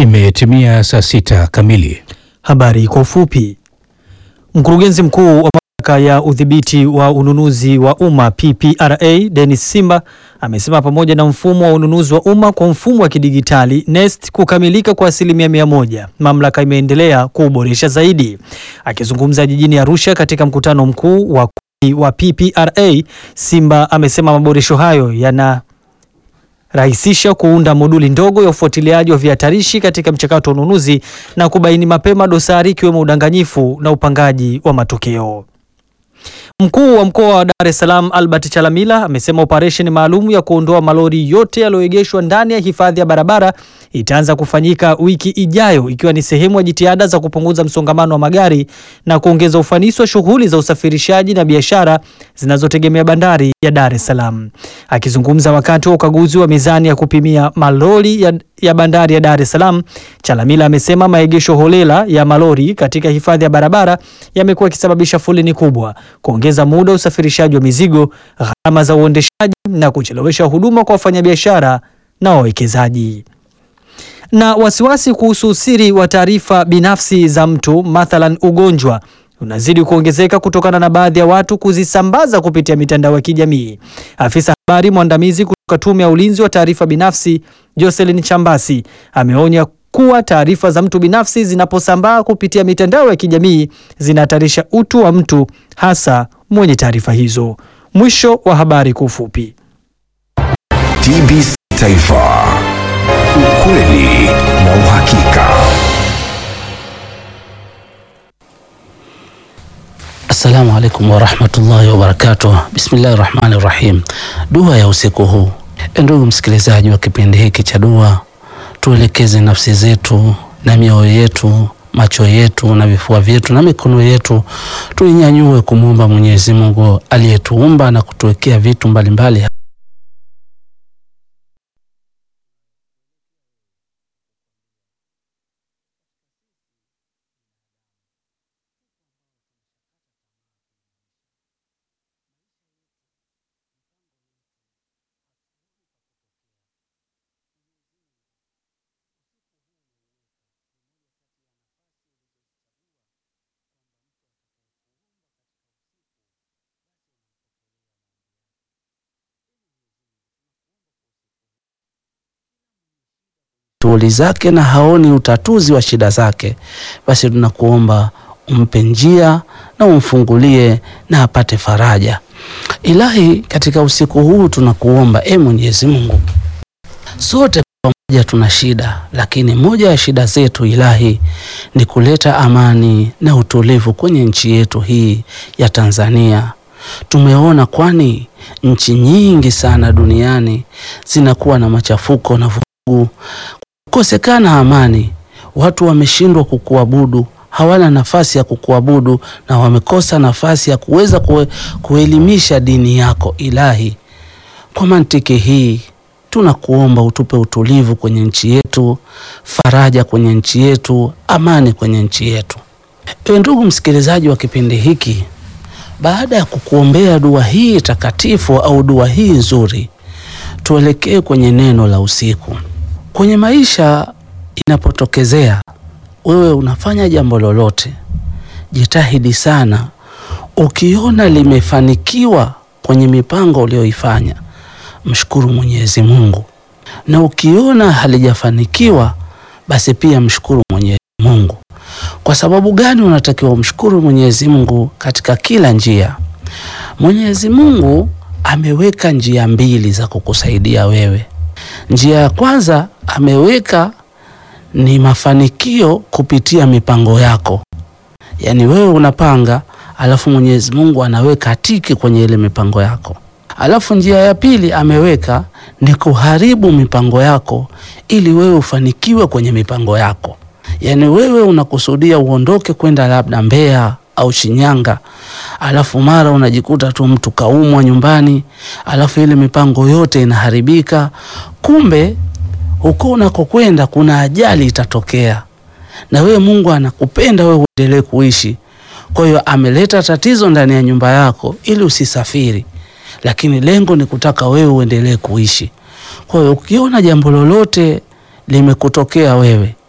Imetimia saa sita kamili. Habari kwa ufupi. Mkurugenzi mkuu wa mamlaka ya udhibiti wa ununuzi wa umma PPRA Dennis Simba amesema pamoja na mfumo wa ununuzi wa umma kwa mfumo wa kidigitali NeST kukamilika kwa asilimia mia moja, mamlaka imeendelea kuuboresha zaidi. Akizungumza jijini Arusha katika mkutano mkuu wa wa PPRA, Simba amesema maboresho hayo yana rahisisha kuunda moduli ndogo ya ufuatiliaji wa vihatarishi katika mchakato wa ununuzi na kubaini mapema dosari ikiwemo udanganyifu na upangaji wa matokeo. Mkuu wa mkoa wa Dar es Salaam Albert Chalamila amesema operesheni maalum ya kuondoa malori yote yaliyoegeshwa ndani ya hifadhi ya barabara itaanza kufanyika wiki ijayo ikiwa ni sehemu ya jitihada za kupunguza msongamano wa magari na kuongeza ufanisi wa shughuli za usafirishaji na biashara zinazotegemea bandari ya Dar es Salaam. Akizungumza wakati wa ukaguzi wa mizani ya kupimia malori ya, ya bandari ya Dar es Salaam, Chalamila amesema maegesho holela ya malori katika hifadhi ya barabara yamekuwa yakisababisha foleni kubwa, kuongeza muda wa usafirishaji wa mizigo, gharama za uendeshaji na kuchelewesha huduma kwa wafanyabiashara na wawekezaji na wasiwasi kuhusu usiri wa taarifa binafsi za mtu mathalan ugonjwa unazidi kuongezeka kutokana na baadhi ya watu kuzisambaza kupitia mitandao ya kijamii. Afisa habari mwandamizi kutoka Tume ya Ulinzi wa Taarifa Binafsi Jocelyn Chambasi ameonya kuwa taarifa za mtu binafsi zinaposambaa kupitia mitandao ya kijamii zinahatarisha utu wa mtu hasa mwenye taarifa hizo. Mwisho wa habari kwa ufupi. TBC Taifa, ukweli na uhakika. Assalamu alaikum warahmatullahi wabarakatuh. Bismillahi rahmani rahim. Dua ya usiku huu. Ndugu msikilizaji wa kipindi hiki cha dua, tuelekeze nafsi zetu na mioyo yetu, macho yetu na vifua vyetu na mikono yetu, tuinyanyue kumwomba Mwenyezi Mungu aliyetuumba na kutuwekea vitu mbalimbali mbali. shughuli zake na haoni utatuzi wa shida zake, basi tunakuomba umpe njia na umfungulie na apate faraja. Ilahi, katika usiku huu tunakuomba e Mwenyezi Mungu, sote pamoja tuna shida, lakini moja ya shida zetu Ilahi ni kuleta amani na utulivu kwenye nchi yetu hii ya Tanzania. Tumeona kwani nchi nyingi sana duniani zinakuwa na machafuko na vurugu kukosekana amani, watu wameshindwa kukuabudu, hawana nafasi ya kukuabudu na wamekosa nafasi ya kuweza kue, kuelimisha dini yako Ilahi. Kwa mantiki hii tunakuomba utupe utulivu kwenye nchi yetu, faraja kwenye nchi yetu, amani kwenye nchi yetu. Ewe ndugu msikilizaji wa kipindi hiki, baada ya kukuombea dua hii takatifu au dua hii nzuri, tuelekee kwenye neno la usiku. Kwenye maisha inapotokezea wewe unafanya jambo lolote, jitahidi sana. Ukiona limefanikiwa kwenye mipango uliyoifanya, mshukuru Mwenyezi Mungu, na ukiona halijafanikiwa, basi pia mshukuru Mwenyezi Mungu. Kwa sababu gani unatakiwa umshukuru Mwenyezi Mungu katika kila njia? Mwenyezi Mungu ameweka njia mbili za kukusaidia wewe. Njia ya kwanza ameweka ni mafanikio kupitia mipango yako, yaani wewe unapanga, alafu Mwenyezi Mungu anaweka tiki kwenye ile mipango yako. Alafu njia ya pili ameweka ni kuharibu mipango yako ili wewe ufanikiwe kwenye mipango yako. Yaani wewe unakusudia uondoke kwenda labda Mbeya au Shinyanga, alafu mara unajikuta tu mtu kaumwa nyumbani, alafu ile mipango yote inaharibika. Kumbe huko unakokwenda kuna ajali itatokea, na wewe Mungu anakupenda wewe uendelee kuishi. Kwa hiyo ameleta tatizo ndani ya nyumba yako ili usisafiri, lakini lengo ni kutaka wewe uendelee kuishi. Kwa hiyo ukiona jambo lolote limekutokea wewe,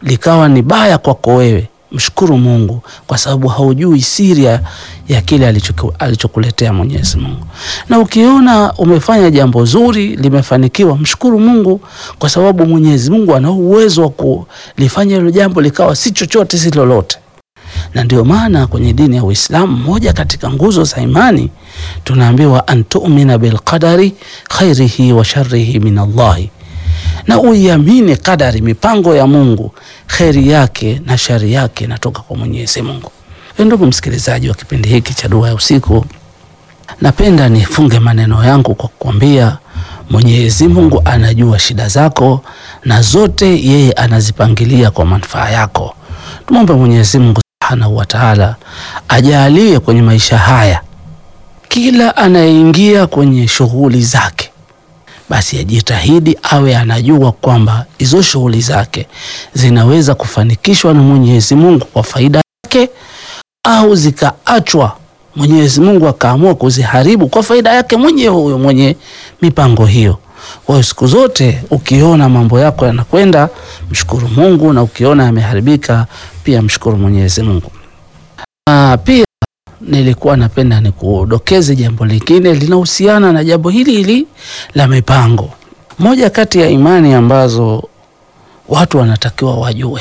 likawa ni baya kwako wewe, mshukuru Mungu kwa sababu haujui siri ya, ya kile alichoku- alichokuletea Mwenyezi Mungu. Na ukiona umefanya jambo zuri limefanikiwa, mshukuru Mungu kwa sababu Mwenyezi Mungu ana uwezo wa kulifanya hilo jambo likawa si chochote si lolote. Na ndio maana kwenye dini ya Uislamu, moja katika nguzo za imani tunaambiwa antumina bilqadari khairihi wa sharrihi min Allahi, na uiamini kadari, mipango ya Mungu, kheri yake na shari yake inatoka kwa Mwenyezi Mungu. Ndugu msikilizaji wa kipindi hiki cha Dua ya Usiku, napenda nifunge maneno yangu kwa kukwambia Mwenyezi Mungu anajua shida zako na zote yeye anazipangilia kwa manufaa yako. Tumwombe Mwenyezi Mungu Subhanahu wa Ta'ala ajalie kwenye maisha haya kila anayeingia kwenye shughuli zake basi ajitahidi awe anajua kwamba hizo shughuli zake zinaweza kufanikishwa na Mwenyezi Mungu kwa faida yake au zikaachwa Mwenyezi Mungu akaamua kuziharibu kwa faida yake mwenyewe huyo mwenye mipango hiyo. Kwa hiyo siku zote ukiona mambo yako yanakwenda, mshukuru Mungu, na ukiona yameharibika pia mshukuru Mwenyezi Mungu. Ah, pia nilikuwa napenda nikudokeze jambo lingine linahusiana na jambo hili hili la mipango. Moja kati ya imani ambazo watu wanatakiwa wajue,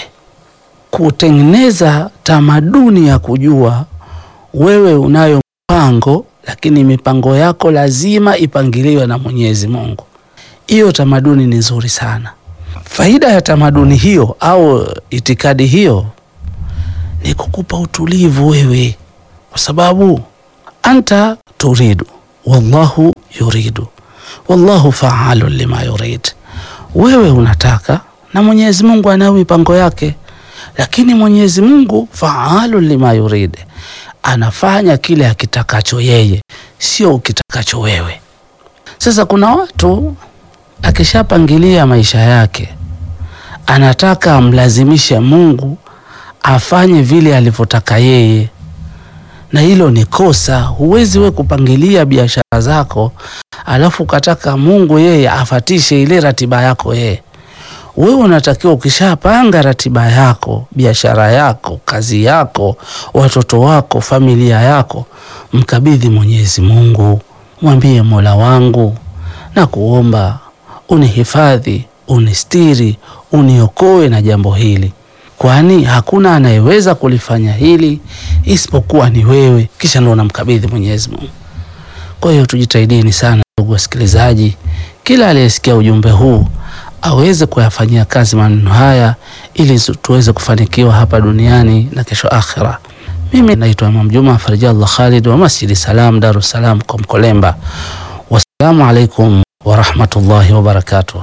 kutengeneza tamaduni ya kujua wewe unayo mpango, lakini mipango yako lazima ipangiliwe na Mwenyezi Mungu. Hiyo tamaduni ni nzuri sana. Faida ya tamaduni hiyo au itikadi hiyo ni kukupa utulivu wewe, kwa sababu anta turidu wallahu yuridu wallahu faalu lima yurid. Wewe unataka na Mwenyezi Mungu anayo mipango yake, lakini Mwenyezi Mungu faalu lima yurid, anafanya kile akitakacho yeye, sio ukitakacho wewe. Sasa kuna watu akishapangilia maisha yake anataka amlazimishe Mungu afanye vile alivyotaka yeye, na hilo ni kosa. Huwezi we kupangilia biashara zako alafu ukataka Mungu yeye afatishe ile ratiba yako yeye. Wewe unatakiwa ukishapanga ratiba yako, biashara yako, kazi yako, watoto wako, familia yako, mkabidhi Mwenyezi Mungu, mwambie Mola wangu na kuomba unihifadhi, unistiri, uniokoe na jambo hili, kwani hakuna anayeweza kulifanya hili isipokuwa ni wewe. Kisha ndo unamkabidhi Mwenyezi Mungu. Kwa hiyo tujitahidini sana, ndugu wasikilizaji, kila aliyesikia ujumbe huu aweze kuyafanyia kazi maneno haya ili zu- tuweze kufanikiwa hapa duniani na kesho akhira. Mimi naitwa Imam Juma Farijallah Khalid wa Masjidi Salam, Dar es Salaam kwa Mkolemba. Wassalamu alaikum warahmatullahi wabarakatuh.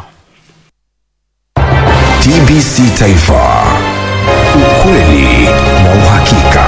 TBC Taifa, ukweli na uhakika.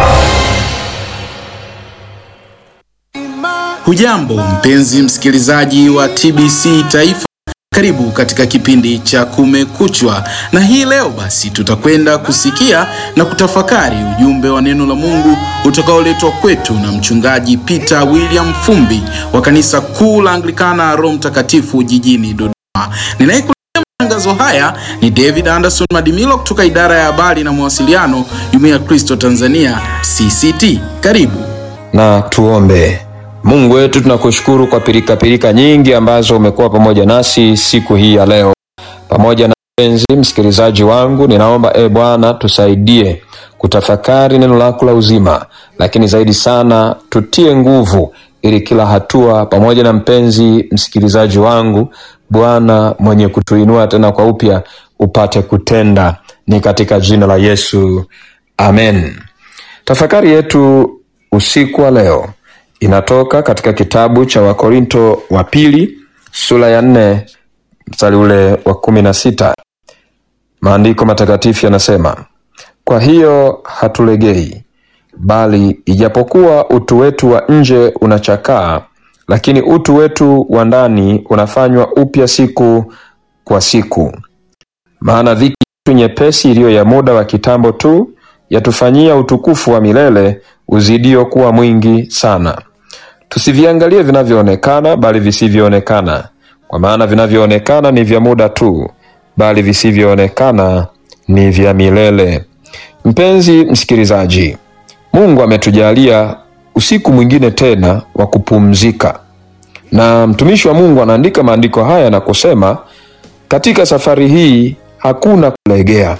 Hujambo mpenzi msikilizaji wa TBC Taifa, karibu katika kipindi cha Kumekuchwa, na hii leo basi tutakwenda kusikia na kutafakari ujumbe wa neno la Mungu utakaoletwa kwetu na mchungaji Peter William Fumbi wa kanisa kuu la Anglikana Roho Mtakatifu jijini Dodoma. Ninayekuletea matangazo haya ni David Anderson Madimilo kutoka idara ya habari na mawasiliano, Jumuiya ya Kristo Tanzania CCT. Karibu. na tuombe. Mungu wetu, tunakushukuru kwa pirikapirika nyingi ambazo umekuwa pamoja nasi siku hii ya leo. Pamoja na mpenzi msikilizaji wangu, ninaomba e Bwana, tusaidie kutafakari neno lako la uzima, lakini zaidi sana tutie nguvu ili kila hatua, pamoja na mpenzi msikilizaji wangu, Bwana mwenye kutuinua tena kwa upya, upate kutenda. Ni katika jina la Yesu, amen. Tafakari yetu usiku wa leo inatoka katika kitabu cha Wakorinto wa pili sura ya nne mstari ule wa kumi na sita. Maandiko matakatifu yanasema, kwa hiyo hatulegei, bali ijapokuwa utu wetu wa nje unachakaa, lakini utu wetu wa ndani unafanywa upya siku kwa siku. Maana dhiki yetu nyepesi iliyo ya muda wa kitambo tu yatufanyia utukufu wa milele uzidio kuwa mwingi sana. Tusiviangalie vinavyoonekana, bali visivyoonekana, kwa maana vinavyoonekana ni vya muda tu, bali visivyoonekana ni vya milele. Mpenzi msikilizaji, Mungu ametujalia usiku mwingine tena wa kupumzika, na mtumishi wa Mungu anaandika maandiko haya na kusema, katika safari hii hakuna kulegea,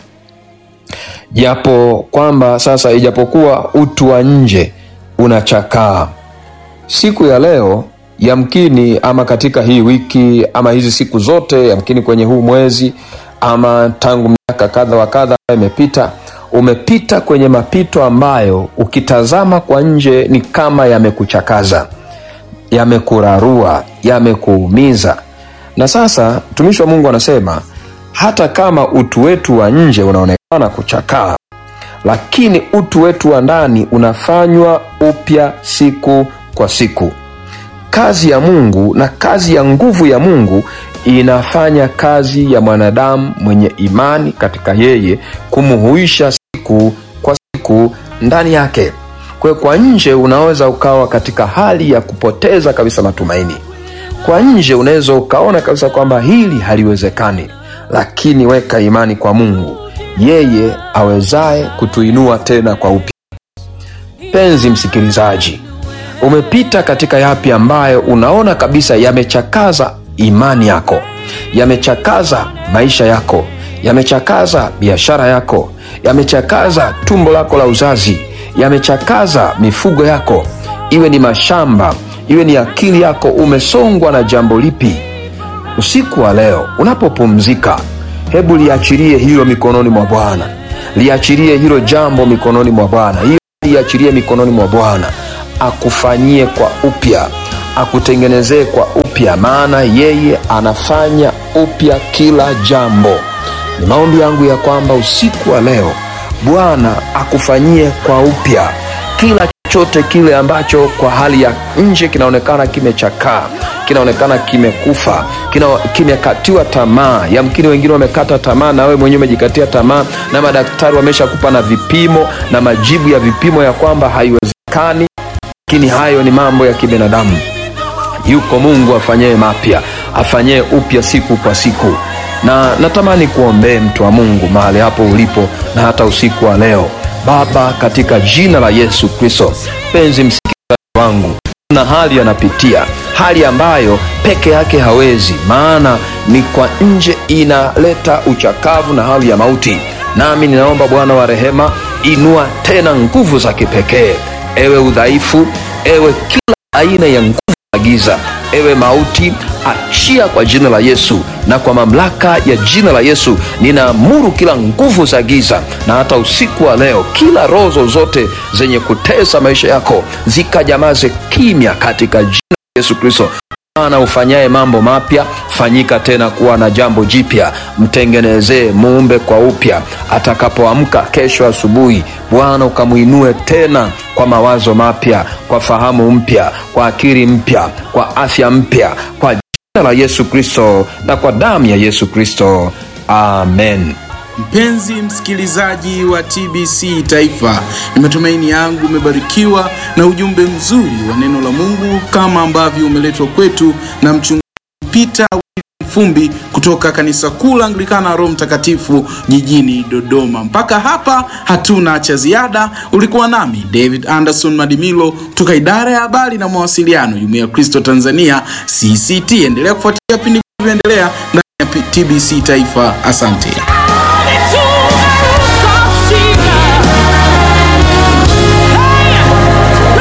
japo kwamba sasa, ijapokuwa utu wa nje unachakaa. Siku ya leo yamkini, ama katika hii wiki, ama hizi siku zote, yamkini kwenye huu mwezi, ama tangu miaka kadha wa kadha imepita, umepita kwenye mapito ambayo ukitazama kwa nje ni kama yamekuchakaza, yamekurarua, yamekuumiza. Na sasa mtumishi wa Mungu anasema hata kama utu wetu wa nje unaonekana kuchakaa, lakini utu wetu wa ndani unafanywa upya siku kwa siku. Kazi ya Mungu na kazi ya nguvu ya Mungu inafanya kazi ya mwanadamu mwenye imani katika yeye kumhuisha siku kwa siku ndani yake. Kwa hiyo, kwa nje unaweza ukawa katika hali ya kupoteza kabisa matumaini. Kwa nje unaweza ukaona kabisa kwamba hili haliwezekani, lakini weka imani kwa Mungu, yeye awezaye kutuinua tena kwa upya. Penzi msikilizaji, umepita katika yapi ambayo unaona kabisa yamechakaza imani yako, yamechakaza maisha yako, yamechakaza biashara yako, yamechakaza tumbo lako la uzazi, yamechakaza mifugo yako, iwe ni mashamba, iwe ni akili yako. Umesongwa na jambo lipi? Usiku wa leo unapopumzika, hebu liachilie hilo mikononi mwa Bwana, liachilie hilo jambo mikononi mwa Bwana, hiyo liachilie mikononi mwa Bwana akufanyie kwa upya, akutengenezee kwa upya, maana yeye anafanya upya kila jambo. Ni maombi yangu ya kwamba usiku wa leo Bwana akufanyie kwa upya kila chochote kile ambacho kwa hali ya nje kinaonekana kimechakaa, kinaonekana kimekufa, kina, kimekatiwa tamaa. Yamkini wengine wamekata tamaa, na wewe mwenyewe umejikatia tamaa, na madaktari wameshakupa na vipimo na majibu ya vipimo ya kwamba haiwezekani lakini hayo ni mambo ya kibinadamu. Yuko Mungu afanyee mapya, afanyee upya siku kwa siku, na natamani kuombee mtu wa Mungu mahali hapo ulipo, na hata usiku wa leo. Baba, katika jina la Yesu Kristo, penzi msikilizaji wangu, na hali anapitia hali ambayo peke yake hawezi, maana ni kwa nje inaleta uchakavu na hali ya mauti. Nami ninaomba Bwana wa rehema, inua tena nguvu za kipekee Ewe udhaifu, ewe kila aina ya nguvu za giza, ewe mauti, achia kwa jina la Yesu, na kwa mamlaka ya jina la Yesu ninaamuru kila nguvu za giza, na hata usiku wa leo kila roho zozote zenye kutesa maisha yako zikajamaze kimya katika jina la Yesu Kristo. Bwana ufanyaye mambo mapya, fanyika tena kuwa na jambo jipya, mtengenezee, muumbe kwa upya. Atakapoamka kesho asubuhi, Bwana ukamwinue tena kwa mawazo mapya, kwa fahamu mpya, kwa akili mpya, kwa afya mpya, kwa jina la Yesu Kristo na kwa damu ya Yesu Kristo, amen. Mpenzi msikilizaji wa TBC Taifa, ni matumaini yangu umebarikiwa na ujumbe mzuri wa neno la Mungu kama ambavyo umeletwa kwetu na mchungaji Peter Fumbi kutoka kanisa kuu la Anglikana Roho Mtakatifu jijini Dodoma. Mpaka hapa hatuna cha ziada. Ulikuwa nami David Anderson Madimilo kutoka idara ya habari na mawasiliano, Jumuiya ya Kristo Tanzania CCT. Endelea kufuatilia vipindi vinavyoendelea ndani ya TBC Taifa. Asante.